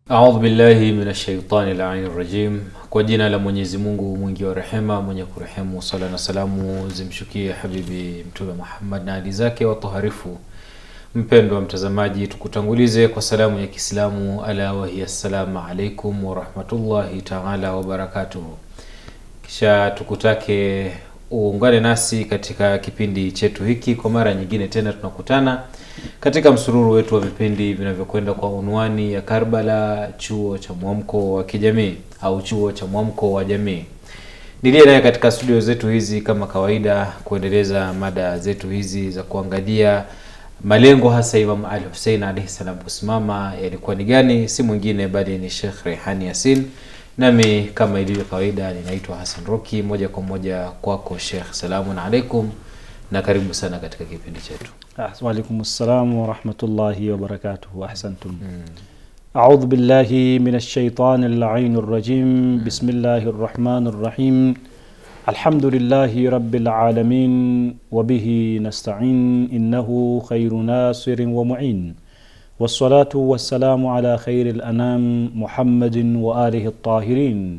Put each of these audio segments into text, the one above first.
Audhu billahi minash shaitani laini rajim. Kwa jina la Mwenyezi Mungu mwingi wa rehema mwenye kurehemu, sala na salamu zimshukie habibi Mtume Muhammad na ali zake watoharifu. Mpendwa mtazamaji, tukutangulize kwa salamu ya Kiislamu, ala wahiya assalamu alaikum warahmatullahi taala wabarakatuhu. Kisha tukutake uungane nasi katika kipindi chetu hiki. Kwa mara nyingine tena tunakutana katika msururu wetu wa vipindi vinavyokwenda kwa unwani ya Karbala, chuo cha mwamko wa kijamii au chuo cha mwamko wa jamii. Niliye naye katika studio zetu hizi kama kawaida kuendeleza mada zetu hizi za kuangalia malengo hasa Imam Ali Hussein alaihi salam kusimama yalikuwa ni gani, si mwingine bali ni Sheikh Rehani Yasin. Nami kama ilivyo kawaida ninaitwa Hassan Roki. Moja kwa moja kwako Sheikh, salamun alaikum na karibu sana katika kipindi chetu. Waalaikum salam warahmatullahi wabarakatuhu. Ahsantum. Audhu billahi min shaitani laini rajim. Bismillahi rrahmani rrahim. Alhamdulillahi rabbil alamin wa bihi nasta'in innahu khairu nasirin wa mu'in wassalatu wassalamu ala khairi lanam Muhammadin wa alihi tahirin.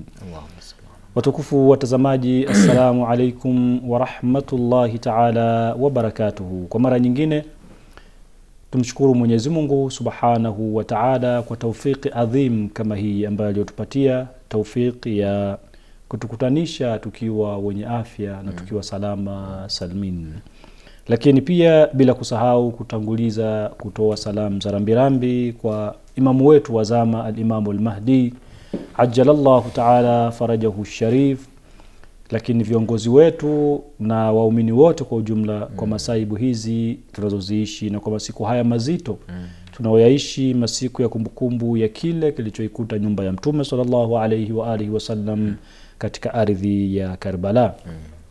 Watukufu watazamaji, assalamu alaikum warahmatullahi taala wabarakatuhu. Kwa mara nyingine tumshukuru Mwenyezi Mungu subhanahu wa taala kwa taufiki adhim kama hii ambayo aliyotupatia taufiki ya kutukutanisha tukiwa wenye afya na tukiwa salama salmin, lakini pia bila kusahau kutanguliza kutoa salamu za rambirambi kwa imamu wetu wa zama Alimamu Almahdi ajalallahu taala farajahu sharif, lakini viongozi wetu na waumini wote kwa ujumla mm. kwa masaibu hizi tunazoziishi na kwa masiku haya mazito mm. tunaoyaishi, masiku ya kumbukumbu ya kile kilichoikuta nyumba ya Mtume sallallahu alaihi wa alihi wasallam mm. katika ardhi ya Karbala mm.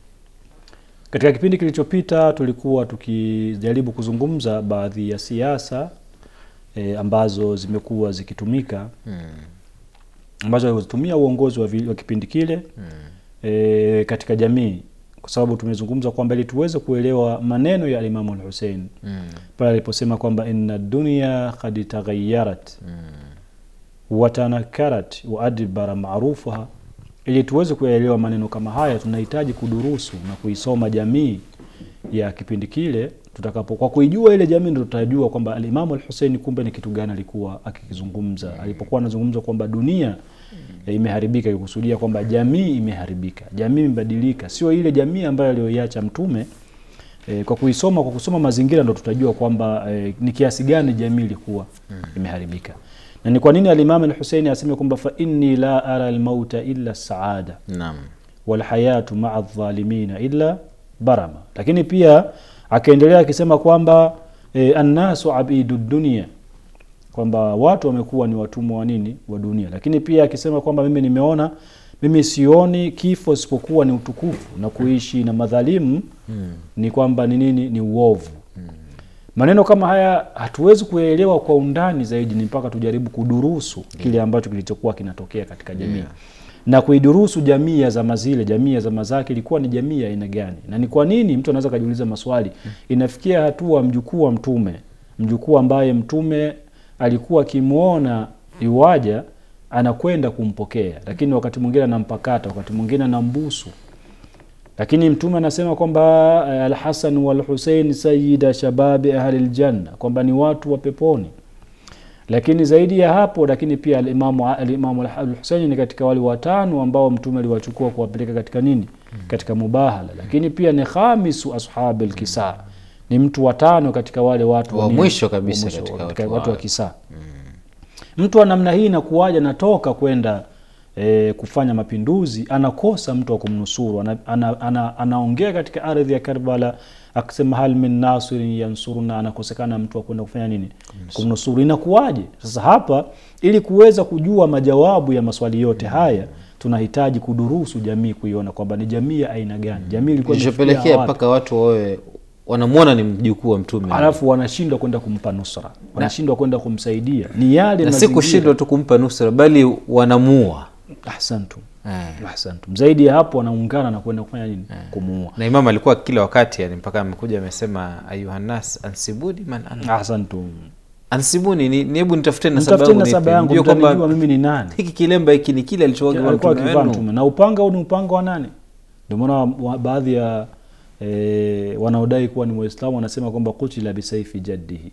Katika kipindi kilichopita tulikuwa tukijaribu kuzungumza baadhi ya siasa e, ambazo zimekuwa zikitumika mm ambazo alizotumia uongozi wa, wa kipindi kile mm. e, katika jamii, kwa sababu tumezungumza kwamba ili tuweze kuelewa maneno ya Alimamu Alhusein mm. pale aliposema kwamba inna dunya kad taghayarat mm. watanakarat wa adbara maarufaha. Ili tuweze kuyaelewa maneno kama haya, tunahitaji kudurusu na kuisoma jamii ya kipindi kile tutakapo kwa kuijua ile jamii ndo tutajua kwamba Alimamu Alhusein kumbe ni kitu gani alikuwa akikizungumza mm. alipokuwa anazungumza kwamba dunia mm. imeharibika, ikusudia kwamba jamii imeharibika, jamii imebadilika, sio ile jamii ambayo aliyoiacha Mtume. E, kwa kuisoma kwa kusoma mazingira ndo tutajua kwamba e, ni kiasi gani jamii ilikuwa mm. imeharibika, na ni kwa nini Alimamu Alhusein aseme kwamba fa inni la ara almauta illa saada Naam. walhayatu maa dhalimina illa barama, lakini pia akaendelea akisema kwamba e, annasu abidu dunia, kwamba watu wamekuwa ni watumwa wa nini wa dunia. Lakini pia akisema kwamba mimi nimeona, mimi sioni kifo isipokuwa ni utukufu na kuishi na madhalimu hmm. ni kwamba ni nini? Ni uovu hmm. Maneno kama haya hatuwezi kuyaelewa kwa undani zaidi, ni mpaka tujaribu kudurusu yeah. kile ambacho kilichokuwa kinatokea katika jamii yeah na kuidurusu jamii ya zama zile, jamii ya zama zake ilikuwa ni jamii ya aina gani, na ni kwa nini mtu anaweza kajiuliza maswali. Inafikia hatua mjukuu wa Mtume, mjukuu ambaye Mtume alikuwa akimwona iwaja anakwenda kumpokea, lakini wakati mwingine anampakata, wakati mwingine anambusu, lakini Mtume anasema kwamba Alhasan walhusein sayida shababi ahli ljanna, kwamba ni watu wa peponi lakini zaidi ya hapo, lakini pia alimamu alimamu Alhuseini ni katika wale watano ambao mtume aliwachukua kuwapeleka katika nini, katika mubahala. Lakini pia ni khamisu ashabi lkisa, ni mtu watano katika wale watu wa mwisho kabisa mwisho, katika katika watu watu wa wa- kisa. Mtu wa namna hii inakuwaja, natoka kwenda e, kufanya mapinduzi, anakosa mtu wa kumnusuru, ana, ana, ana, anaongea katika ardhi ya Karbala akisema hal min nasirin yansuruna, anakosekana mtu wa kwenda kufanya nini, kumnusuru. Inakuwaje sasa hapa? Ili kuweza kujua majawabu ya maswali yote haya tunahitaji kudurusu jamii, kuiona kwamba ni jamii ya aina gani, jamii ilikuwa imefikia kilichopelekea wapi? mpaka watu wawe wanamwona ni mjukuu wa Mtume alafu wanashindwa kwenda kumpa nusra, wanashindwa kwenda kumsaidia. Ni yale na si mazingira. kushindwa tu kumpa nusra, bali wanamuua Ahsantum, eh. ahsantum. Zaidi ya hapo wanaungana na kwenda kufanya nini? Kumuua. na Imam alikuwa kila wakati yani, mpaka amekuja amesema ayuhannas ansibuni man ana Ahsantum. ansibuni ni ni- hebu nitafute nasaba mtafuteni yangu nasaba nipe. yangu Mjue mtanijua kwamba mimi ni nani hiki kilemba hiki ni kile alichowaga alikuwa mtume akivaa wenu. mtume na upanga huu ni upanga wa nani ndio maana wa- baadhi ya e, wanaodai kuwa ni waislamu wanasema kwamba kutila bisaifi jaddihi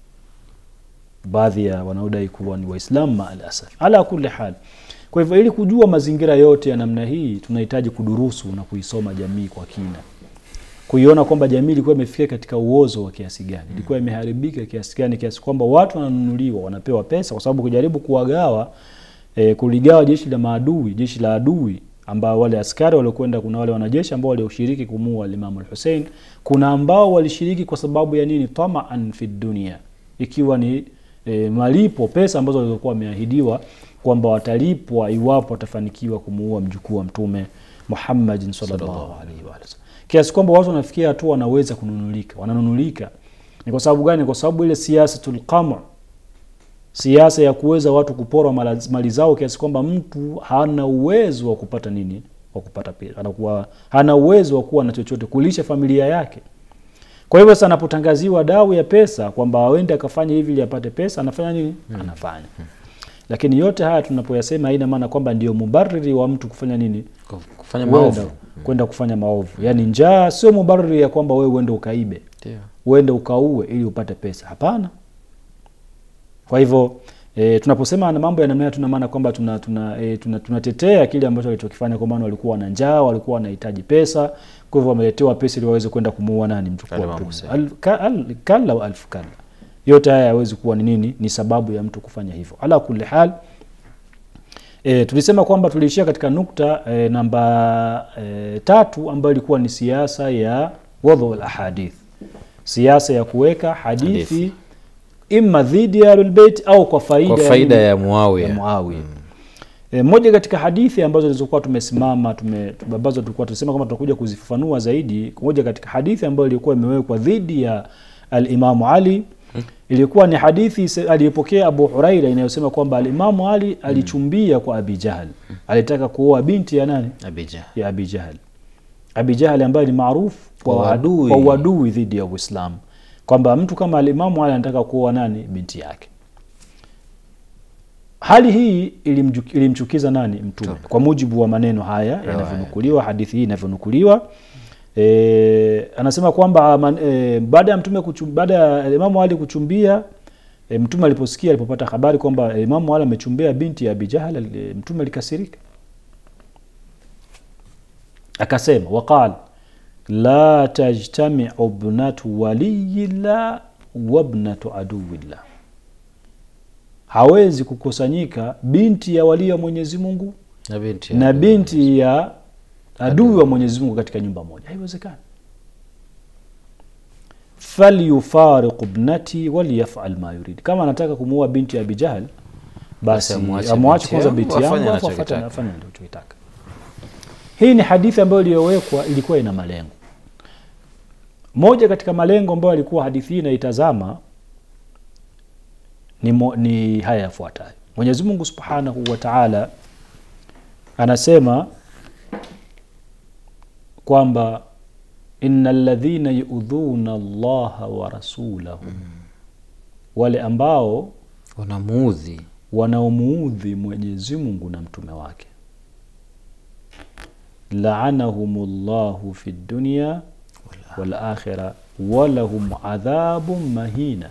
baadhi ya wanaodai kuwa ni waislamu maa alasaf ala kuli hal kwa hivyo ili kujua mazingira yote ya namna hii tunahitaji kudurusu na kuisoma jamii kwa kina kuiona kwamba jamii ilikuwa imefika katika uozo wa kiasi gani ilikuwa imeharibika kiasi gani kiasi kwamba watu wananunuliwa wanapewa pesa kwa sababu kujaribu kuwagawa e, kuligawa jeshi la maadui jeshi la adui ambao wale askari waliokwenda kuna wale wanajeshi ambao walioshiriki kumuua Imam al-Hussein kuna ambao walishiriki kwa sababu ya nini tamaan fi dunia ikiwa ni e, malipo pesa ambazo walizokuwa wameahidiwa kwamba watalipwa iwapo watafanikiwa kumuua mjukuu wa mtume Muhammadin sallallahu alaihi wa sallam kiasi kwamba watu wanafikia hatua wanaweza kununulika wananunulika ni kwa sababu gani kwa sababu ile siasatul qamu siasa ya kuweza watu kuporwa mala- mali zao kiasi kwamba mtu hana uwezo wa kupata nini wa kupata pesa anakuwa hana uwezo wa kuwa na chochote kulisha familia yake kwa hivyo sasa anapotangaziwa dau ya pesa kwamba awende akafanya hivi ili apate pesa anafanya nini anafanya lakini yote haya tunapoyasema haina maana kwamba ndio mubariri wa mtu kufanya nini kufanya Kwenda- maovu kwenda kufanya maovu yaani njaa sio mubariri ya kwamba wewe uende ukaibe Ndio. uende ukaue ili upate pesa hapana kwa hivyo e, tunaposema na mambo ya namna hiyo tuna maana kwamba tuna tuna, e, tuna tunatetea kile ambacho walichokifanya kwa maana walikuwa na njaa walikuwa wanahitaji pesa kwa hivyo wameletewa pesa ili waweze kwenda kumuua nani mchukua Imam mtume Hussein. Al- ka- al- kalla wa alfu kalla yote haya yawezi kuwa ni nini ni sababu ya mtu kufanya hivyo ala kulli hal E, tulisema kwamba tuliishia katika nukta e, namba e, tatu ambayo ilikuwa ni siasa ya wadhu lahadith siasa ya kuweka hadithi Hadithi. imma dhidi ya ahlulbeit au kwa faida, kwa faida nini? ya Muawiya ya Muawiya. E, moja katika hadithi ambazo zilizokuwa tumesimama tume, ambazo tulikuwa tunasema kwamba tutakuja kuzifafanua zaidi, moja katika hadithi ambayo ilikuwa imewekwa dhidi ya alimamu Ali ilikuwa ni hadithi se- aliyopokea Abu Huraira inayosema kwamba alimamu Ali alichumbia kwa Abi Jahal, alitaka kuoa binti ya nani? Abija ya Abi Jahal. Abi Jahal ambaye ni maarufu Kwa kwa uadui. kwa uadui dhidi ya Uislamu, kwamba mtu kama alimamu Ali anataka kuoa nani? Binti yake. Hali hii ilimju- ilimchukiza nani? Mtume, kwa mujibu wa maneno haya yanavyonukuliwa, hadithi hii inavyonukuliwa. E, anasema kwamba man- e, baada ya mtume kuchum, baada ya Imamu Ali kuchumbia e, mtume aliposikia alipopata habari kwamba Imamu Ali amechumbia binti ya Abi Jahal, e, mtume alikasirika akasema waqal la tajtamiu bnatu waliyillah wabnatu aduwillah, hawezi kukusanyika binti ya walii wa Mwenyezi Mungu na binti ya na Abi binti ya adui wa Mwenyezi Mungu katika nyumba moja, haiwezekani. falyufariqu ibnati waliyafal ma yurid, kama anataka kumuua binti ya Abi Jahl basi Basi amwache amwache binti kwanza yangu, binti afanye yangu alafu anachokitaka. afanye afanye anachokitaka. Hii ni hadithi ambayo iliyowekwa ilikuwa ina malengo. Moja katika malengo ambayo alikuwa hadithi hii inaitazama ni, mo, ni haya yafuatayo. Mwenyezi Mungu Subhanahu wa Ta'ala anasema kwamba innal ladhina yu'dhuna Allaha wa rasulahu, wale ambao wanamuudhi wanaomuudhi Mwenyezi Mungu na mtume wake, laanahumullahu fi dunya wal akhira walahum adhabun mahina,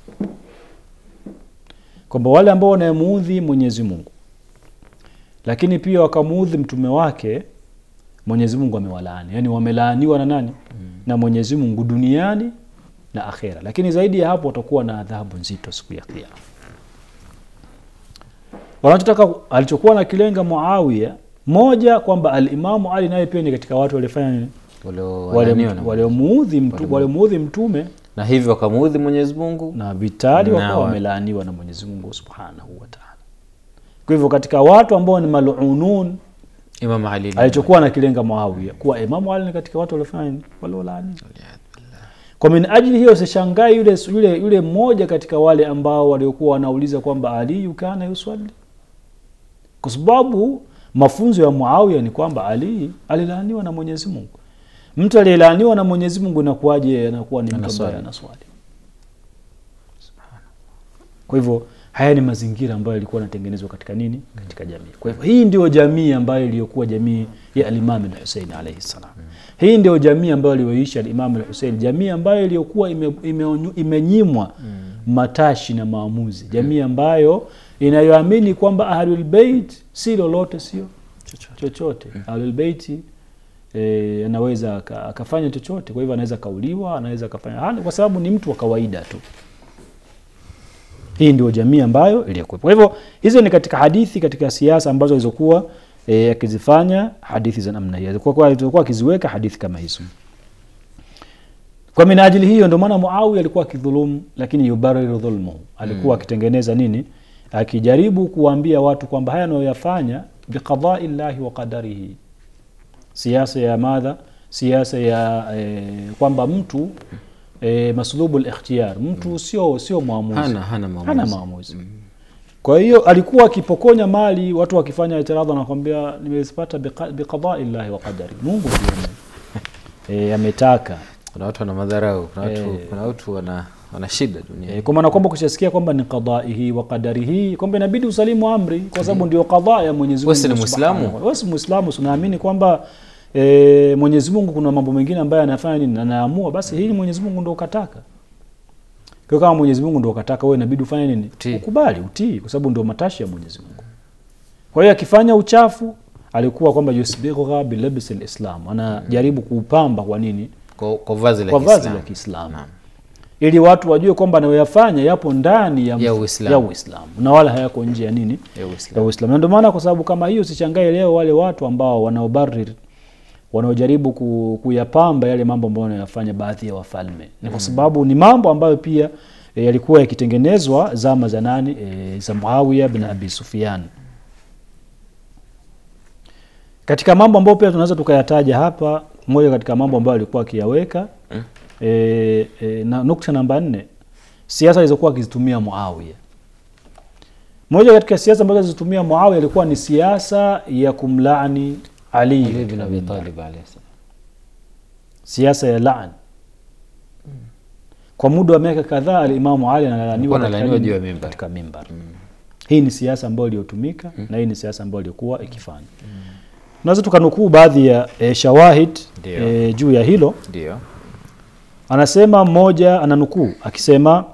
kwamba wale ambao wanayemuudhi Mwenyezi Mungu lakini pia wakamuudhi mtume wake, Mwenyezi Mungu amewalaani, yani wamelaaniwa na nani? Na Mwenyezi Mungu duniani na akhera, lakini zaidi ya hapo watakuwa na adhabu nzito siku ya Kiyama. Wanachotaka alichokuwa na kilenga Muawiya, moja kwamba alimamu Ali naye pia ni katika watu waliofanya nini? waliolaaniwa na waliomuudhi mtu, waliomuudhi mtume na hivyo wakamuudhi Mwenyezi Mungu na vitali Na wakawa wa- wamelaaniwa na Mwenyezi Mungu Subhanahu wa Ta'ala. Kwa hivyo katika watu ambao ni malunun Imam Ali alichokuwa na kilenga Muawiya kuwa Imamu Ali ni katika watu waliofanya nini? waliolaaniwa. Kwa min ajili hiyo usishangae yule yule yule mmoja katika wale ambao waliokuwa wanauliza kwamba Ali kana yuswali, kwa sababu mafunzo ya Muawiya ni kwamba Ali alilaaniwa na Mwenyezi Mungu. Mtu aliyelaaniwa na Mwenyezi Mungu inakuwaje anakuwa ni mtu ambaye Anaswali. anaswali? kwa hivyo haya ni mazingira ambayo yalikuwa yanatengenezwa katika nini katika jamii kwa hivyo hii ndio jamii ambayo iliyokuwa jamii ya alimam lhusein alaihi salam hii ndio jamii ambayo aliyoishi alimam lhusein jamii ambayo iliyokuwa ime, ime, imenyimwa matashi na maamuzi jamii ambayo inayoamini kwamba ahlulbeit si lolote sio chochote ahlulbeiti e, anaweza aka- akafanya chochote kwa hivyo anaweza kauliwa anaweza akafanya hana- kwa sababu ni mtu wa kawaida tu hii ndio jamii ambayo iliyokuwepo kwa hivyo hizo ni katika hadithi katika siasa ambazo alizokuwa eh, akizifanya hadithi za namna hiyo Alikuwa- kwa- alikuwa akiziweka hadithi kama hizo kwa minajili hiyo ndio maana muawiya alikuwa akidhulumu lakini yubariru dhulmuhu alikuwa akitengeneza nini akijaribu kuwaambia watu kwamba haya anayoyafanya biqadai llahi wa qadarihi siasa ya madha siasa ya eh, kwamba mtu eh, maslubu likhtiyar mtu sio sio mwamuzi hana hana maamuzi. hana maamuzi kwa hiyo alikuwa akipokonya mali watu wakifanya itiradha anakwambia nimezipata biqa- biqadai llahi wa qadari mungu ndio ame- eh, ametaka kuna watu wana madharau kuna watu, Eh. kuna watu wana, wana shida duniani E, kwa maana kwamba kushasikia kwamba ni qadaihi wa qadarihi kwamba inabidi usalimu amri kwa sababu ndio qadha ya Mwenyezi Wewe si Mungu ni Muislamu? Subhanahu wa- wewe si Muislamu tunaamini kwamba e, Mwenyezi Mungu kuna mambo mengine ambayo anafanya nini anaamua basi hili Mwenyezi Mungu ndio kataka kwa kama Mwenyezi Mungu ndio kataka wewe inabidi ufanye nini Utii. ukubali utii kwa sababu ndio matashi ya Mwenyezi Mungu kwa hiyo akifanya uchafu alikuwa kwamba yusbigha bilabsi alislam anajaribu kuupamba kwa nini kwa, kwa vazi la kwa vazi Kiislamu. la Kiislamu Naam. ili watu wajue kwamba anayoyafanya yapo ndani ya, Ya Uislamu. ya Uislamu na wala hayako nje ya nini Ya ya Uislamu. Uislamu. Na ndio maana kwa sababu kama hiyo sichangae leo wale watu ambao wanaobarir wanaojaribu ku, kuyapamba yale mambo ambayo wanayafanya baadhi ya wafalme ni kwa sababu ni mambo ambayo pia e, yalikuwa yakitengenezwa zama za nani e, za Muawiya bin Abi Sufyan. Katika mambo ambayo pia tunaweza tukayataja hapa, moja katika mambo ambayo alikuwa akiyaweka e, e, na nukta namba nne, siasa alizokuwa akizitumia Muawiya. Moja katika siasa ambazo alizitumia Muawiya ilikuwa ni siasa ya kumlaani Ali Ali bin Abi Talib alayhi salam. siasa ya laan kwa muda wa miaka kadhaa alimamu ali Alikuwa analaniwa analaniwa juu ya mimbar. katika mimbar hii ni siasa ambayo iliyotumika na hii ni siasa ambayo iliyokuwa ikifanya tunaweza tukanukuu baadhi ya e, shawahid Ndio. e, juu ya hilo Ndio. anasema mmoja ananukuu akisema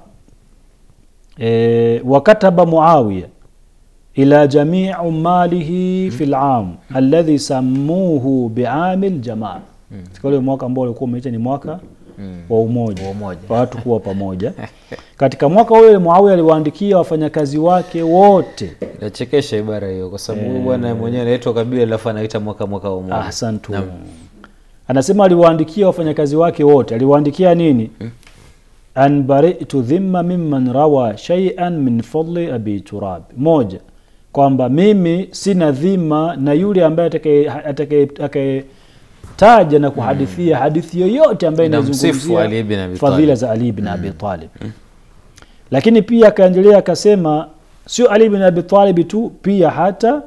e, wakataba muawiya ila jamii umalihi fi lam alladhi sammuhu biami ljamaa katika ule mwaka ambao ulikuwa umeita ni mwaka Mm. wa umoja Wa umoja. wa watu kuwa pamoja katika mwaka ule muawiya aliwaandikia wafanyakazi wake wote Inachekesha ibara hiyo kwa sababu huyu bwana mwenyewe anaitwa kabila alafu anaita mwaka mwaka wa umoja. ahsantu Naam. anasema aliwaandikia wafanyakazi wake wote aliwaandikia nini an baritu dhimma mimman rawa shay'an min fadli abi turab moja kwamba mimi sina dhima na yule ambaye atakaye- atakaye- atakayetaja na kuhadithia hadithi yoyote ambaye Inamsifu inazungumzia Ali bin Abi fadhila Talib. za ali bin abi talib lakini pia akaendelea akasema sio ali bin abi talib tu pia hata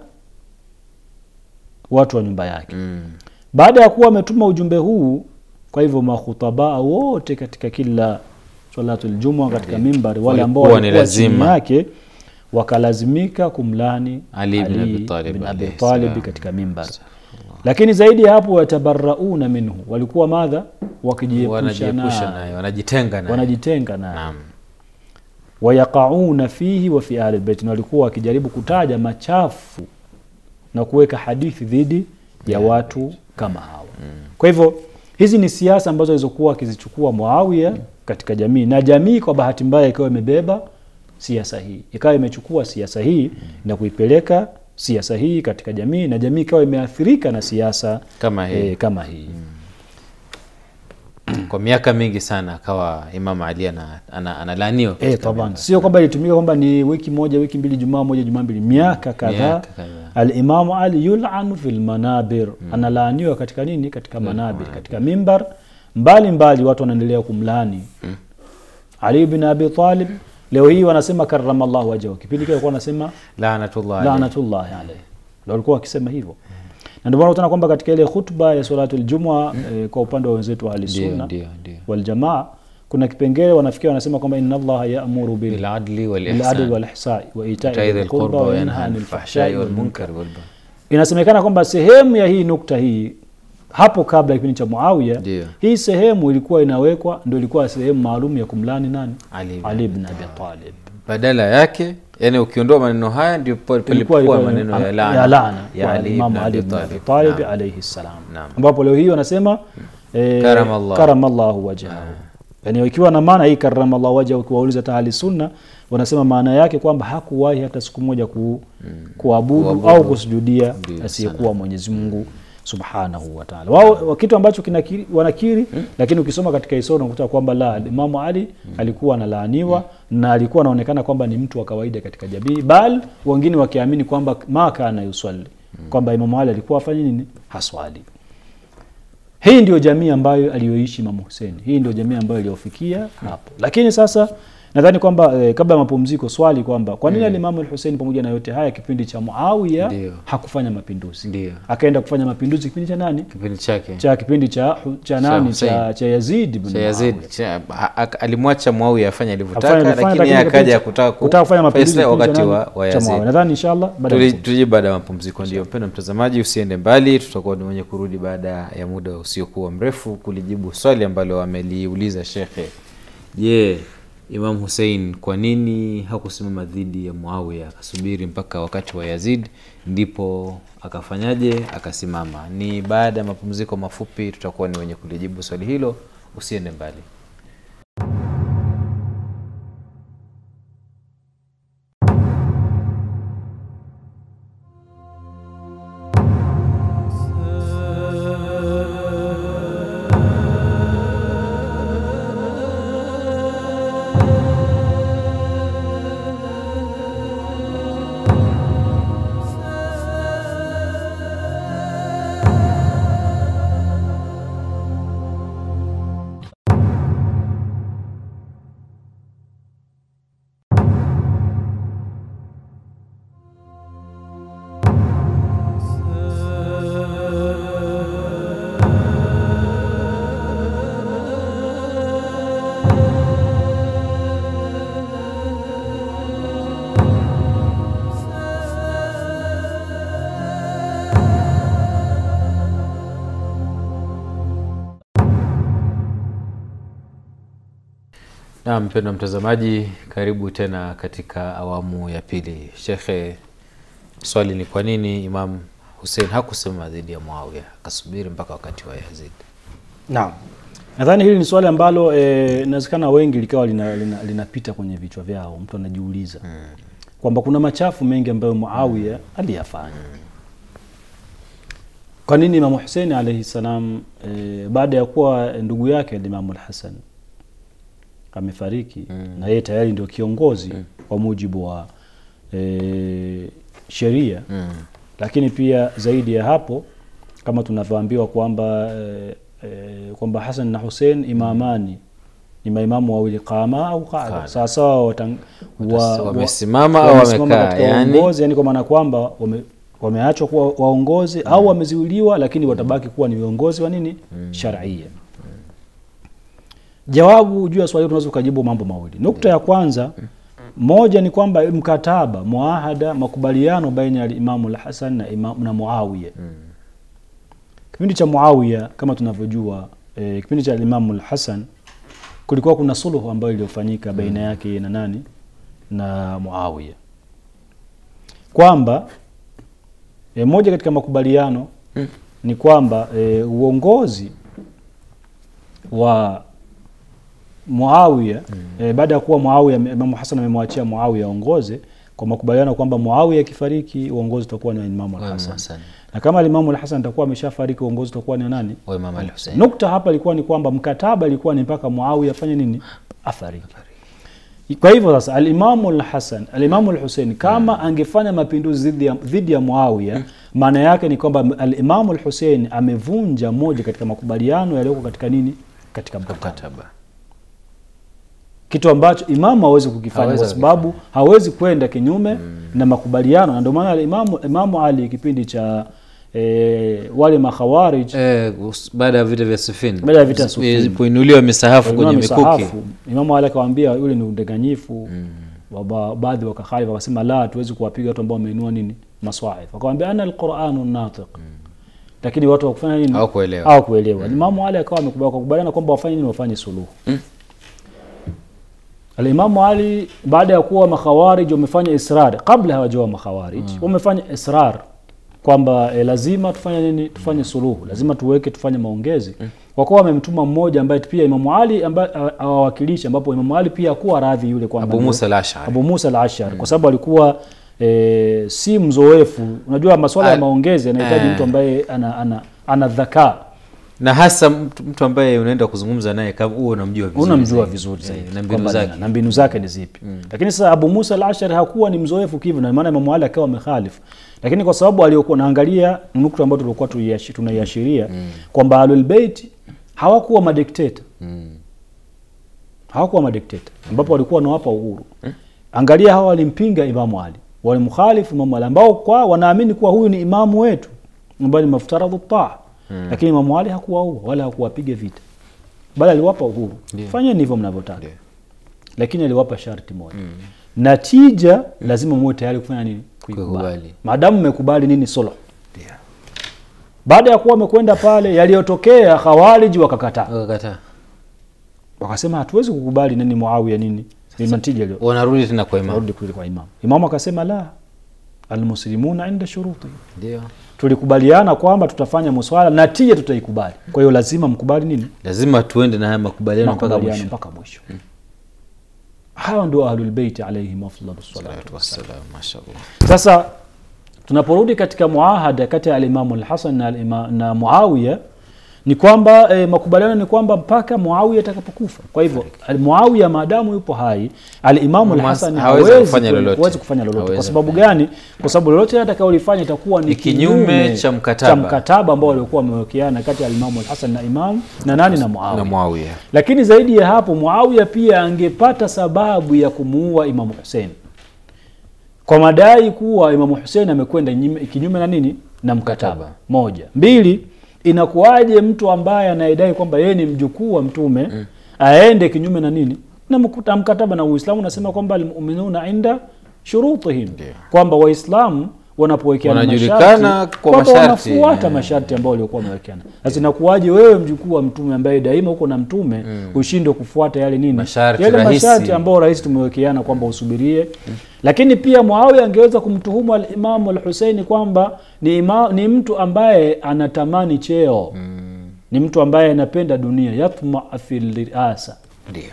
watu wa nyumba yake Mm. baada ya kuwa ametuma ujumbe huu kwa hivyo makhutabaa wote katika kila salatu ljumua katika mimbari wale ambao Walikuwa ni walikuwa chini lazima. yake wakalazimika kumlani Ali bin Abi Talib bin Abi alayhi Talib salam. katika mimbar lakini zaidi ya hapo yatabarauna minhu walikuwa madha wakijiepusha Wanajiepusha naye naye, wanajitenga naye. wanajitenga naye Naam. wayaqauna fihi wa fi ahli bait na walikuwa wakijaribu kutaja machafu na kuweka hadithi dhidi ya watu kama hawa kwa hivyo hizi ni siasa ambazo alizokuwa akizichukua muawiya katika jamii na jamii kwa bahati mbaya ikawa imebeba siasa hii ikawa imechukua siasa hii na kuipeleka siasa hii katika jamii na jamii ikawa imeathirika na siasa Kama hii. eh, kama hii Kwa miaka mingi sana akawa Imam Ali ana- ana- analaaniwa. Eh, katika taban mimbar. sio kwamba ilitumika kwamba ni wiki moja wiki mbili jumaa moja jumaa mbili miaka kadhaa Miaka kadhaa. alimamu ali yulanu fi lmanabir analaaniwa katika nini katika manabir katika mimbar mbali mbali watu wanaendelea kumlaani ali bin abi talib leo hii wanasema karamallahu wajahu kipindi kile walikuwa wanasema Laanatullah alayhi. lanatullahi alayhi ndio walikuwa wakisema hivyo na ndio maana utaona kwamba katika ile khutba ya salatu ljumua eh, kwa upande wa wenzetu wa ahli Ndio, sunna ndio, ndio. waljamaa kuna kipengele wanafikia wanasema kwamba inna allaha yaamuru bil biladli بالعدل walihsan والإحسان وإيتاء وإيتاء ذي ذي القربى القربى وينهى وينهى عن عن الفحشاء الفحشاء والمنكر والmunkar والbaghi inasemekana kwamba sehemu ya hii nukta hii hapo kabla ya kipindi cha Muawiya Ndio. hii sehemu ilikuwa inawekwa ndio ilikuwa sehemu maalum ya kumlani nani Ali ibn Ali ibn Abi Talib badala yake yani ukiondoa maneno haya ndio pale ilikuwa palipokuwa ilikuwa maneno ya ya laana laana ya kwa Ali Imam ibn Ali Abi ibn Abi Talib Talib Naam. alayhi salam Naam. ambapo leo hii wanasema eh, Karamallahu. karamallahu wajhahu yani ikiwa na maana hii karamallahu wajhahu ukiwauliza hata ahli sunna wanasema maana yake kwamba hakuwahi hata siku moja ku, kuabudu Kuabudu. au kusujudia Ndio, asiyekuwa Mwenyezi Mungu subhanahu wa ta'ala wao wa- kitu ambacho kinakiri, wanakiri lakini ukisoma katika historia unakuta kwamba la Imamu Ali alikuwa analaaniwa na alikuwa anaonekana kwamba ni mtu wa kawaida katika jamii bal wengine wakiamini kwamba ma kana yuswali kwamba Imamu Ali alikuwa afanye nini haswali hii ndio jamii ambayo aliyoishi Imamu Hussein. Hii ndio jamii ambayo iliyofikia hapo. Lakini sasa nadhani kwamba eh, kabla ya mapumziko swali kwamba kwa nini alimamu al-Hussein pamoja na yote haya kipindi cha Muawiya Ndio. hakufanya mapinduzi? Ndio. Akaenda kufanya mapinduzi kipindi cha nani? kipindi chake Cha kipindi cha cha nani? Hussein. Cha, cha Yazid ibn cha Yazid Muawiya. cha- ha- ha- alimwacha Muawiya afanye Afanye- alivyotaka afanye, lakini lakini yeye kipindi akaja cha- kutaka ku- kutaka kufanya mapinduzi Islam kipindi cha wakati wa, nani? wa Cha Muawiya. Yazid Nadhani inshallah baada ya Tuli- mapumziko. tuje baada ya mapumziko ndio mpendo mtazamaji usiende mbali tutakuwa ni mwenye kurudi baada ya muda usiokuwa mrefu kulijibu swali ambalo ameliuliza shekhe je imam hussein kwa nini hakusimama dhidi ya muawiya akasubiri mpaka wakati wa yazid ndipo akafanyaje akasimama ni baada ya mapumziko mafupi tutakuwa ni wenye kulijibu swali hilo usiende mbali na mpendwa mtazamaji karibu tena katika awamu ya pili shekhe swali ni kwa nini imam hussein hakusema dhidi ya muawia akasubiri mpaka wakati wa yazid Naam. Nadhani hili ni swali ambalo eh, inawezekana wengi likawa linapita lina, linapita kwenye vichwa vyao, mtu anajiuliza kwamba kuna machafu mengi ambayo Muawiya aliyafanya. Kwa nini Imamu Hussein alayhi salam eh, baada ya kuwa ndugu yake Imamu al-Hasan amefariki na yeye tayari ndio kiongozi kwa mujibu wa eh, sheria mm. lakini pia zaidi ya hapo kama tunavyoambiwa kwamba eh, eh, kwamba Hasan na Hussein imamani ni maimamu wawili qama au qaada Qaada. sawasawa watang- wa- wa- wamesimama au wamesimama wamekaa, katika yani- uongozi yani kwa maana kwamba wame, wameachwa kuwa waongozi au wameziuliwa lakini watabaki kuwa ni viongozi wa nini sharia jawabu juu ya swali hilo tunaweza kujibu mambo mawili nukta ya kwanza moja ni kwamba mkataba muahada makubaliano baina ya imamu lhasan na, imam, na muawiya kipindi cha muawiya kama tunavyojua e, kipindi cha imamu lhasan kulikuwa kuna suluhu ambayo iliyofanyika baina yake na nani na muawiya kwamba e, moja katika makubaliano ni kwamba e, uongozi wa Muawiya e, baada ya kuwa Muawiya Imamu Hasan amemwachia Muawiya aongoze kwa makubaliano kwamba Muawiya akifariki uongozi utakuwa ni wa Imamu Wa Imam al-Hasan. Hasan. Na kama Imamu al-Hasan atakuwa ameshafariki uongozi utakuwa ni wa nani? wa imam al husein Nukta hapa ilikuwa ni kwamba mkataba ilikuwa ni mpaka Muawiya afanye nini? Afariki. Kwa hivyo sasa Alimamu al-Hasan, Alimamu al-Hussein kama angefanya mapinduzi dhidi ya, dhidi ya Muawiya, maana yake ni kwamba Alimamu al-Hussein amevunja moja katika makubaliano yaliyoko katika nini? Katika mkataba mkataba kitu ambacho imamu hawezi kukifanya Hawezi kwa sababu hawezi kwenda kinyume na makubaliano na ndio maana imamu, imamu ali kipindi cha e, wale makhawarij eh, us- baada ya vita vya Sifin Baada ya vita ya Siffin. ilipoinuliwa misahafu kwenye Walinunua mikuki misahafu, Imamu Ali akawaambia yule ni udanganyifu wa ba- baadhi wakakhalifu wakasema la hatuwezi kuwapiga watu ambao wameinua nini maswahif akawambia ana alquranu natiq lakini watu wakufanya nini Hawakuelewa. hawakuelewa Imamu Ali akawa amekubali wakakubaliana kwamba wafanye nini wafanye suluhu Alimamu Ali baada ya kuwa makhawarij wamefanya israr kabla hawajawa makhawarij wamefanya israr kwamba e, lazima tufanye nini tufanye suluhu lazima tuweke tufanye maongezi kwa kuwa wamemtuma mmoja ambaye pia Imamu Ali ambaye a- awawakilisha ambapo Imamu Ali pia hakuwa radhi yule kwamba Abu ndio- Musa al-Ash'ari Abu Musa al-Ash'ari kwa sababu alikuwa e, si mzoefu unajua masuala ya Al- maongezi yanahitaji eh. mtu ambaye ana ana, ana dhakaa na hasa mtu, mtu ambaye unaenda kuzungumza naye kama huo unamjua vizuri unamjua zaidi. vizuri Eh, zaidi na mbinu kwamba zake na- na mbinu zake ni zipi lakini sasa Abu Musa al-Ashari hakuwa ni mzoefu kivyo na maana Imam Ali akawa amekhalifu lakini kwa sababu aliokuwa naangalia nukta ambayo tulikuwa tuiashi- tunaiashiria kwamba Ahlul Bait hawakuwa madikteta hawakuwa madikteta ambapo walikuwa wanawapa uhuru angalia hawa walimpinga Imamu Ali walimkhalifu Imamu Ali ambao kwa wanaamini kuwa huyu ni imamu wetu ambaye ni maftaradhu taa lakini Imamu Ali hakuwaua wala hakuwapiga vita bali aliwapa uhuru Ndio. fanyeni hivyo mnavyotaka Ndio. lakini aliwapa sharti moja natija lazima muwe tayari kufanya nini kuikubali Kuikubali. maadamu mmekubali nini suluh Ndio. baada ya kuwa wamekwenda pale yaliyotokea khawariji wakakataa wakakataa wakasema hatuwezi kukubali nini muawiya nini ni natija iliyo wanarudi tena kwa imam warudi kule kwa imamu imamu akasema la almuslimuna inda shuruti ndio tulikubaliana kwamba tutafanya muswala na tija tutaikubali kwa hiyo lazima mkubali nini lazima tuende na haya makubaliano mpaka makubaliano mwisho mpaka mwisho hawa ndio ahlulbeiti alaihim afdalu salatu Salatu wassalam, mashallah. sasa tunaporudi katika muahada kati ya alimamu lhasan na, alima- na muawiya ni kwamba e, makubaliano ni kwamba mpaka muawiya atakapokufa kwa hivyo al- muawiya maadamu yupo hai alimamu Mas- lhasan hawezi hawezi kufanya kwe- lolote. hawezi kufanya lolote kwa Hawezi sababu kufanya. gani kwa sababu lolote atakaolifanya itakuwa ni Ni kinyume cha mkataba. cha mkataba ambao walikuwa wamewekeana kati ya alimamu lhasan na imam na nani na muawiya na Muawiya lakini zaidi ya hapo Muawiya pia angepata sababu ya kumuua Imamu Hussein kwa madai kuwa Imamu Hussein amekwenda nyime- kinyume na nini na mkataba. Mkataba. Moja. Mbili, inakuwaje mtu ambaye anayedai kwamba yeye ni mjukuu wa mtume aende kinyume na nini na mkuta- mkataba na Uislamu unasema kwamba almuminuna inda shurutihim, kwamba Waislamu wanapowekeana Wanajulikana masharti, kwa kwamba masharti, wanafuata eh. masharti ambayo waliokuwa wamewekeana. Sasa inakuwaje wewe mjukuu wa mtume ambaye daima uko na mtume ushindwe kufuata yale nini Masharti yale rahisi. masharti ambayo rais tumewekeana kwamba usubirie lakini pia Muawiya angeweza kumtuhumu al-Imamu al-Husaini kwamba ni, ima, ni mtu ambaye anatamani cheo ni mtu ambaye anapenda dunia yatma fil riasa ndio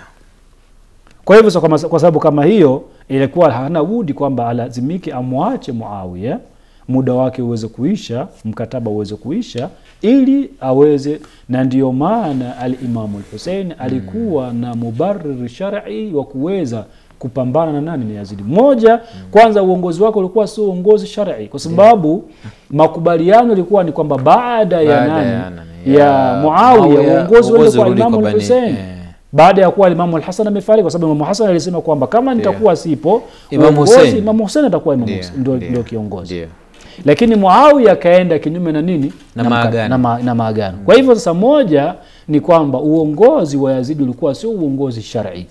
kwa hivyo so, kama- kwa sababu kama hiyo ilikuwa hana budi kwamba alazimike amwache Muawiya muda wake uweze kuisha mkataba uweze kuisha ili aweze na ndiyo maana alimamu lhusein alikuwa na mubariri shar'i wa kuweza kupambana na nani na yazidi moja kwanza uongozi wake ulikuwa sio uongozi shar'i kwa sababu makubaliano ilikuwa ni kwamba baada ya Baada nani ya nani? ya, Ya muawiya Muawiya, uongozi uende uongozi kwa urudi imamu kwa Bani- lhusein eh. baada ya kuwa Imamu Alhasan amefariki, kwa sababu Imamu Hasan alisema kwamba kama nitakuwa sipo Imam uongozi, Hussein. Imamu Hussein atakuwa Imamu Ndio, Hussein, ndio, ndio, ndio kiongozi ndio. lakini Muawiya akaenda kinyume na nini Na mka- maagano. na, ma, na maagano. Kwa hivyo sasa, moja ni kwamba uongozi wa Yazidi ulikuwa sio uongozi shar'i,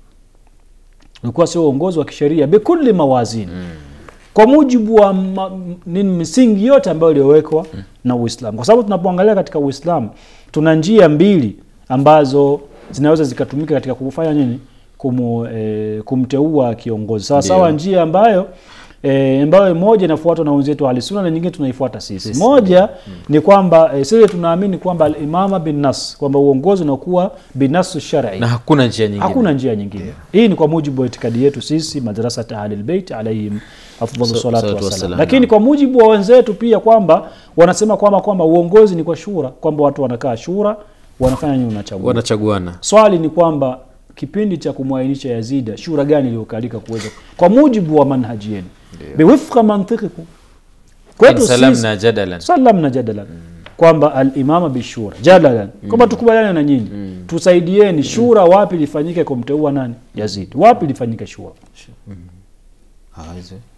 ulikuwa sio uongozi wa kisheria bikulli mawazini kwa mujibu wa ma, m- nini misingi yote ambayo iliyowekwa na Uislamu, kwa sababu tunapoangalia katika Uislamu tuna njia mbili ambazo zinaweza zikatumika katika kufanya nini Kumu, e, kumteua kiongozi sawa sawa, Ndio. njia ambayo e, ambayo moja inafuatwa na wenzetu wa Ahlusunna na nyingine tunaifuata sisi. Sisi, Moja ni kwamba e, sisi tunaamini kwamba al-imama bin nas, kwamba uongozi unakuwa binasu shar'i na hakuna njia nyingine hakuna njia nyingine hii ni kwa mujibu wa itikadi yetu sisi madrasat ahlil bait alaihim afdalu Sa- salatu salatu wassalam wassalam, lakini naam. kwa mujibu wa wenzetu pia kwamba wanasema kwamba kwamba uongozi ni kwa shura kwamba watu wanakaa shura wanafanya nini unachagua wanachaguana swali ni kwamba kipindi cha kumwainisha yazida shura gani iliyokalika kuweza kwa mujibu wa manhaji yenu biwifqa mantiqikum kwetu sisi salamna jadalan salamna jadalan kwamba alimama bishura jadalan kwamba tukubaliane na nyinyi tusaidieni shura wapi lifanyike kumteua nani yazidi wapi lifanyike shura Hawezi.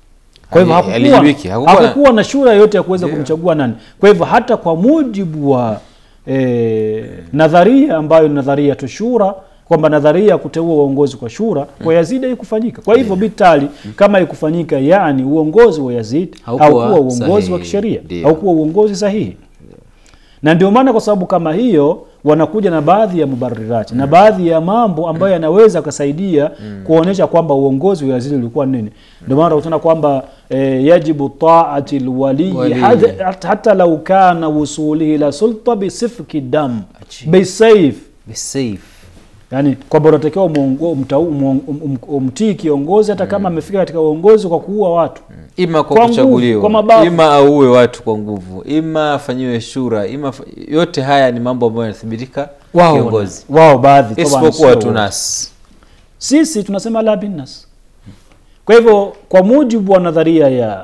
kwa hivyo Ali- hakukuwa, alijibiki, hakukuwa na- hakukuwa na shura yoyote ya kuweza kumchagua nani kwa hivyo hata kwa mujibu wa eh, nadharia ambayo ni nadharia tu shura kwamba nadharia ya kuteua uongozi kwa shura kwa yazid haikufanyika kwa hivyo bitali kama haikufanyika yani uongozi wa yazid Haukuwa haukuwa uongozi wa sahihi. kisheria Ndio. haukuwa uongozi sahihi na ndio maana kwa sababu kama hiyo wanakuja na baadhi ya mubarirati na baadhi ya mambo ambayo yanaweza kusaidia kuonyesha kwamba uongozi wa Yazidi ulikuwa nini. Ndio maana unakuta kwamba e, yajibu taati lwaliyi Wali. hata, hata lau kana wusulihi la sulta bisifki dam Achi. bisaif Be safe. yani kwamba unatakiwa umuongo- umta- umuong- um- um- umtii kiongozi hata kama amefika katika uongozi kwa kuua watu ima kwa, Kwa nguvu, kuchaguliwa kwa mabavu. ima auwe watu kwa nguvu ima afanyiwe shura ima fa- yote haya ni mambo ambayo yanathibitika wao kiongozi wao baadhi taban isipokuwa sio wote. tunas sisi tunasema la binnas kwa hivyo kwa mujibu wa nadharia ya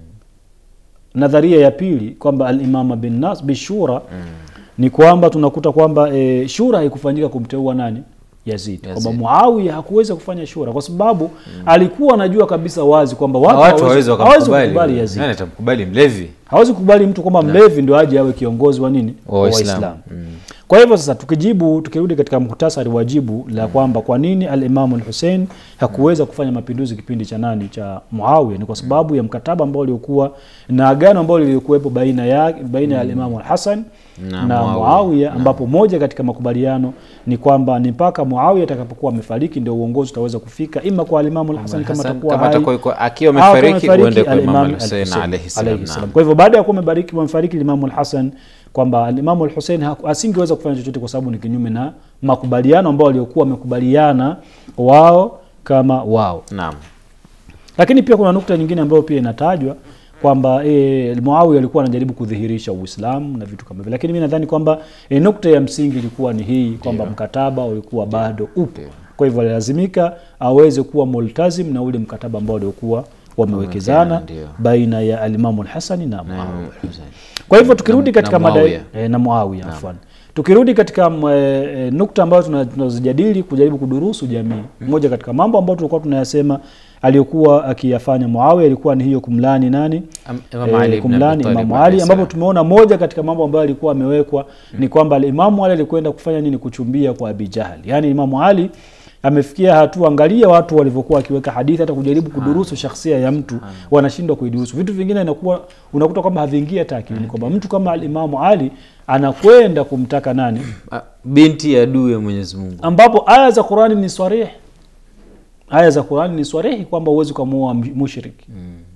nadharia ya pili kwamba alimama binnas bishura ni kwamba tunakuta kwamba e, shura haikufanyika kumteua nani yazid Yazid. kwamba muawiya hakuweza kufanya shura kwa sababu alikuwa anajua kabisa wazi kwamba Na watu, watu hawezi- hawezi hawezi wakamkubali kukubali yazid nani atamkubali mlevi hawezi kukubali mtu kwamba mlevi ndio aje awe kiongozi wa nini Wa Waislamu. kwa hivyo sasa tukijibu tukirudi katika muhtasari wa jibu la kwamba kwa nini alimamu lhusein hakuweza kufanya mapinduzi kipindi cha nani cha muawiya ni kwa sababu ya mkataba ambao uliokuwa na agano ambao lilikuwepo baina ya baina ya alimamu alhasan Na na, Muawiya. muawiya ambapo moja katika makubaliano ni kwamba ni mpaka muawiya atakapokuwa amefariki ndio uongozi utaweza kufika ima kwa alimamu alhasan kama Hassan, atakuwa kama hai atakuwa yuko- akiwa au kama amefariki amefariki uende kwa al-Imam Imam al-Hussein al-Hussein alayhi salam, alayhi salam. naam. Kwa hivyo baada ya kuwa amebariki amefariki Imamu al-Hasan kwamba Imamu al-Hussein haku- asingeweza kufanya chochote kwa sababu ni kinyume na makubaliano ambao waliokuwa wamekubaliana wao kama wao. naam Lakini pia kuna nukta nyingine ambayo pia inatajwa kwamba e, Muawiya alikuwa anajaribu kudhihirisha Uislamu na vitu kama hivyo, lakini mimi nadhani kwamba e, nukta ya msingi ilikuwa ni hii kwamba mkataba ulikuwa bado upo, kwa hivyo alilazimika aweze kuwa multazim na ule mkataba ambao waliokuwa wamewekezana Ndio. baina ya alimamu Alhasani na Muawiya. Hussein. Kwa hivyo tukirudi Na- katika na mada Muawiya. e, na Muawiya afwan. Tukirudi katika m- e, e, nukta ambayo tuna- tunazijadili kujaribu kudurusu jamii, moja katika mambo ambayo tulikuwa tunayasema aliyokuwa akiyafanya Muawiya ilikuwa ni hiyo kumlani nani? Am- Imam Eh, Ali ibn kumlani Abi Talib Imamu alayhi Ali, ambapo salam. tumeona moja katika mambo ambayo alikuwa amewekwa ni kwamba Imamu Ali alikwenda kufanya nini? Kuchumbia kwa Abi Jahal. Yaani Imamu Ali amefikia hatua, angalia watu walivyokuwa wakiweka hadithi, hata kujaribu kudurusu shakhsia ya mtu wanashindwa kuidurusu. Vitu vingine inakuwa unakuta kwamba haviingia hata akilini, kwamba mtu kama Alimamu Ali anakwenda kumtaka nani, Ah, binti ya adui ya Mwenyezi Mungu ambapo aya za Qurani ni swarihi, aya za Qurani ni swarihi kwamba huwezi ukamuoa mushriki,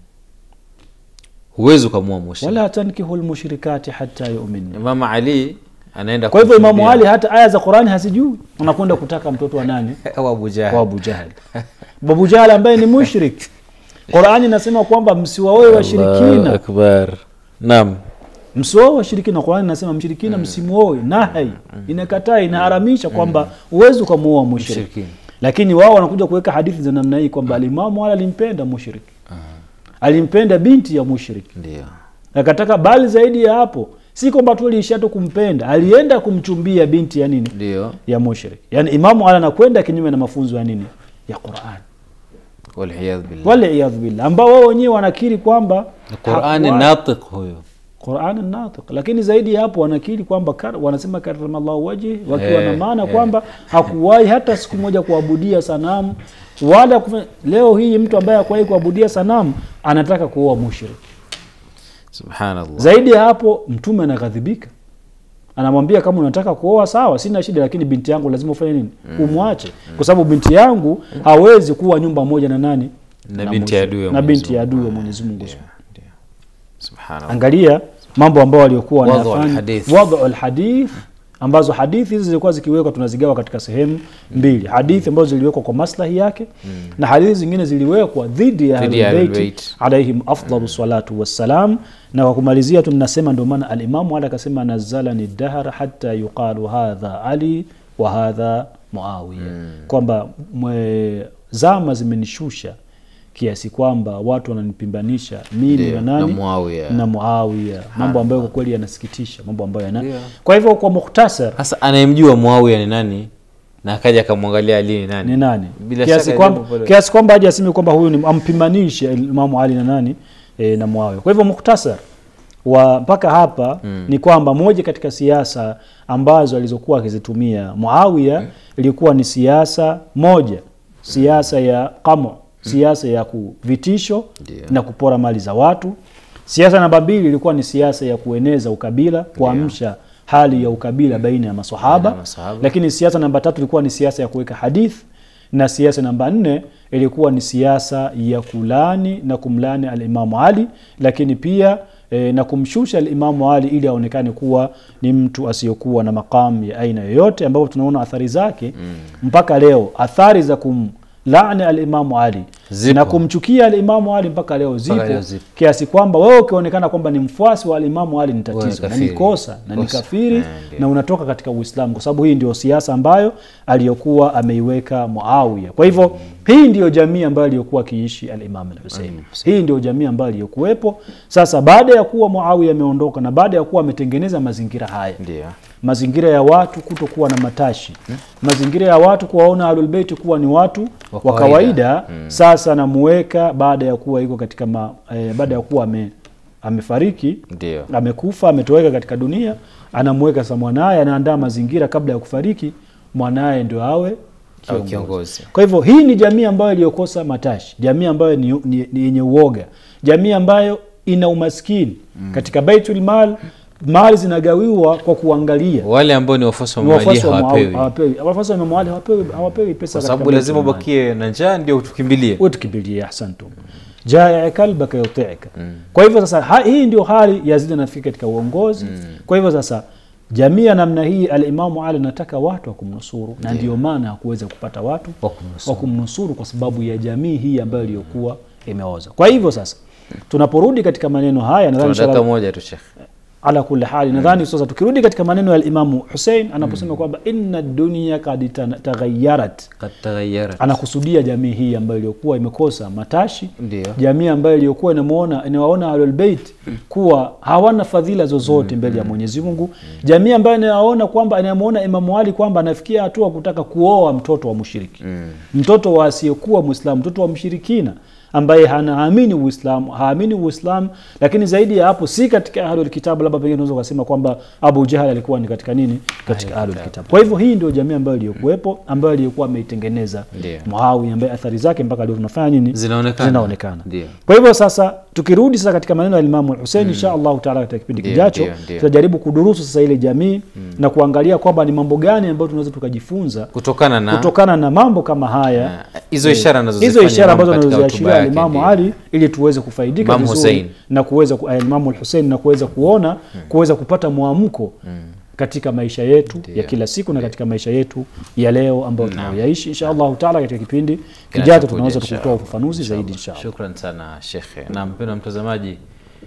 huwezi ukamua mushrik wala tankihu lmushrikati hata yuminna Imam Ali anaenda kwa hivyo Imamu kumshuhudia. Ali hata aya za Qurani hazijui, anakwenda kutaka mtoto wa nani? au Abu Jahal. Wa Abu Jahal. Abu Jahal ambaye ni mushrik. Qurani inasema kwamba msiwaoe Allahu washirikina, akbar naam msiwaoe washirikina. Qurani inasema mshirikina msimuoe, nahai inakataa, inaharamisha kwamba uwezi ukamuoa mushrik. Mshirikina. Lakini wao wanakuja kuweka hadithi za namna hii kwamba alimamu Ali alimpenda mushrik, alimpenda binti ya mushrik ndio akataka bali zaidi ya hapo, si kwamba tu aliishia tu kumpenda, alienda kumchumbia binti ya nini ndio ya mushrik. Yani Imamu Ali anakwenda kinyume na mafunzo ya nini ya Qur'an, waliyadh billah waliyadhu billah, ambao wao wenyewe wanakiri kwamba Qurani hakuwa- natiq huyo Qur'an natiq, lakini zaidi ya hapo wanakiri kwamba kar, wanasema karamallahu wajhi, wakiwa na Eh, maana eh. kwamba hakuwahi hata siku moja kuabudia sanamu wala kufanya. Leo hii mtu ambaye hakuwahi kuabudia sanamu anataka kuoa mushrik. subhanallah Zaidi ya hapo, mtume anaghadhibika, anamwambia kama unataka kuoa sawa, sina shida, lakini binti yangu lazima ufanye nini? Umwache, kwa sababu binti yangu hawezi kuwa nyumba moja na nani? Na binti ya adui ya na Mwenyezi binti ya Mungu. adui wa Mwenyezi Mungu. Ndio, ndio. subhanallah Angalia mambo ambayo waliokuwa Wadhu wanafanya alhadith. wadhu alhadith, ambazo hadithi hizi zilikuwa zikiwekwa, tunazigawa katika sehemu mbili, hadithi ambazo ziliwekwa kwa maslahi yake na hadithi zingine ziliwekwa dhidi ya Dhidi ya Ahlul Ahlul Bait Bait. alaihim afdalu salatu wassalam. Na kwa kumalizia tu ninasema, ndio maana alimamu Ali akasema nazalani dahar hata yuqalu hadha Ali wa hadha Muawiya, kwamba mwe- zama zimenishusha kiasi kwamba watu wananipimbanisha mimi Ndio, na nani na Muawiya. na Muawiya, mambo ambayo kwa kweli yanasikitisha, mambo ambayo yana Ndio. kwa hivyo kwa mukhtasar sasa anayemjua Muawiya ni nani na akaja akamwangalia Ali ni nani ni nani Bila kiasi shaka kwamba jambo pale- kiasi kwamba aje aseme kwamba huyu ni ampimanishe Imamu Ali na nani e, na Muawiya. Kwa hivyo muktasar wa mpaka hapa mm. ni kwamba moja katika siasa ambazo alizokuwa akizitumia Muawiya mm. ilikuwa ni siasa moja, siasa ya qamu, siasa ya kuvitisho Ndio. na kupora mali za watu. Siasa namba mbili ilikuwa ni siasa ya kueneza ukabila, kuamsha hali ya ukabila baina ya masahaba, Baina ya masahaba. lakini siasa namba tatu ilikuwa ni siasa ya kuweka hadith na siasa namba nne ilikuwa ni siasa ya kulani na kumlani alimamu Ali, lakini pia e, na kumshusha alimamu Ali ili aonekane kuwa ni mtu asiyokuwa na maqam ya aina yoyote, ambapo tunaona athari zake mpaka leo, athari za kumlani alimamu Ali Zipo. na kumchukia alimamu Ali mpaka leo zipo, leo zipo. kiasi kwamba wewe ukionekana kwamba ni mfuasi wa alimamu Ali ni tatizo na ni kafiri. kosa na ni Kosa. kafiri Eh, ndio. na unatoka katika Uislamu kwa sababu hii ndio siasa ambayo aliyokuwa ameiweka Muawiya. Kwa hivyo hii ndiyo jamii ambayo aliyokuwa akiishi al-Imam al-Hussein. Hii ndio jamii ambayo aliyokuwepo. Sasa baada ya kuwa Muawiya ameondoka na baada ya kuwa ametengeneza mazingira haya ndio mazingira ya watu kutokuwa na matashi mazingira ya watu kuwaona ahlulbeiti kuwa ni watu Wa wa kawaida. kawaida sasa namuweka baada ya kuwa iko katika ma, eh, baada ya kuwa ame, amefariki ndio amekufa ametoweka katika dunia anamweka sasa mwanaye anaandaa mazingira kabla ya kufariki mwanaye ndio awe au kiongozi. kiongozi Kwa hivyo hii ni jamii ambayo iliyokosa matashi, jamii ambayo ni, ni, ni yenye uoga, jamii ambayo ina umaskini katika Baitul Mal, mali zinagawiwa kwa kuangalia wale ambao ni wafuasi wa Ni Mali wafuasi wa Muawiya hawapewi hawapewi, wafuasi wa Imam Ali hawapewi, hawapewi pesa kwa katika sababu Baitul lazima Mal. ubakie na njaa ndio tukimbilie utkimbilie ahsantum jaa kalbaka yutiika kwa hivyo sasa ha, hii ndio hali yazidi anafika katika uongozi kwa hivyo sasa jamii ya namna hii alimamu ali anataka watu wa kumnusuru na ndio maana hakuweza kupata watu Wa kumnusuru. wa kumnusuru kwa sababu ya jamii hii ambayo iliyokuwa imeoza kwa hivyo sasa tunaporudi katika maneno haya nadhani tuna dakika inshallah- moja tu shekh ala kulli hali nadhani sasa tukirudi katika maneno ya Imamu Hussein anaposema kwamba inna dunya kad ta- taghayyarat kad taghayarat anakusudia jamii hii ambayo iliyokuwa imekosa matashi ndio jamii ambayo iliyokuwa inamuona inawaona Ahlul Bait kuwa hawana fadhila zozote mbele ya Mwenyezi Mungu, jamii ambayo inawaona kwamba inamuona Imamu Ali kwamba anafikia hatua kutaka kuoa mtoto wa mushiriki mtoto wa asiyekuwa Muislamu, mtoto wa mshirikina ambaye hanaamini Uislamu, haamini Uislamu, lakini zaidi ya hapo si katika ahlul kitab, labda pengine unaweza kusema kwamba Abu Jahal alikuwa ni katika nini, katika ahlul kitab. Kwa hivyo hii ndio jamii ambayo iliyokuwepo, ambayo iliyokuwa ameitengeneza Ndio. Muawiya, ambaye athari zake mpaka leo tunafanya nini, Zinaonekana. zinaonekana. Ndio. Kwa hivyo sasa tukirudi sasa katika maneno ya Imamu Hussein insha Allahu taala katika kipindi Ndio, kijacho ndio, ndio. tutajaribu kudurusu sasa ile jamii na kuangalia kwamba ni mambo gani ambayo tunaweza tukajifunza kutokana na kutokana na mambo kama haya Ah, hizo ishara hizo anazozifanya ishara Imam ambazo katika anazoziashiria hotuba yake, Imamu ndio. Ali ili tuweze kufaidika Imam vizuri Hussein. na kuweza ku- eh, Imamu Hussein na kuweza kuona kuweza kupata mwamko katika maisha yetu Ndio. ya kila siku na katika maisha yetu ya leo ambayo tunayoyaishi insha Allahu taala katika kipindi Kinachokuja, kijacho tunaweza insha kutoa Allah. ufafanuzi Insha zaidi Allah. insha Allah. Shukran sana shekhe. Na mpendwa mtazamaji,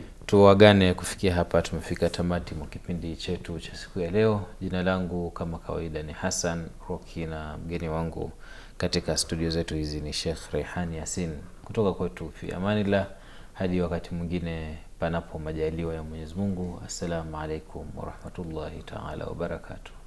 tuagane kufikia hapa, tumefika tamati mwa kipindi chetu cha siku ya leo. Jina langu kama kawaida ni Hassan Roki na mgeni wangu katika studio zetu hizi ni Sheikh Rehan Yasin kutoka kwetu fi amanillah. Hadi wakati mwingine, panapo majaliwa ya Mwenyezi Mungu. Assalamu alaikum warahmatullahi taala wabarakatuh.